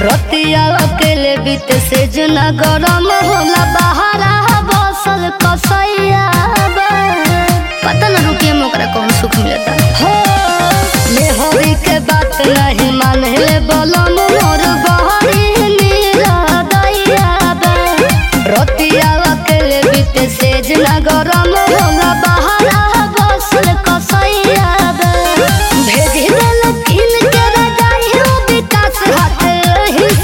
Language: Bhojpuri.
रतिया अकेले बीत से जना गरम होला बहारा बसल कसैया बा। पता न रुकिए में ओकरा कौन सुख मिलता हो मेहरी के बात नहीं माने ले बलम मोर बहरी निरदैया बा। रतिया अकेले बीत से जना गरम होला बहारा बसल कसैया बा। भेज देल किन के रजाई हो विकास हाथ ही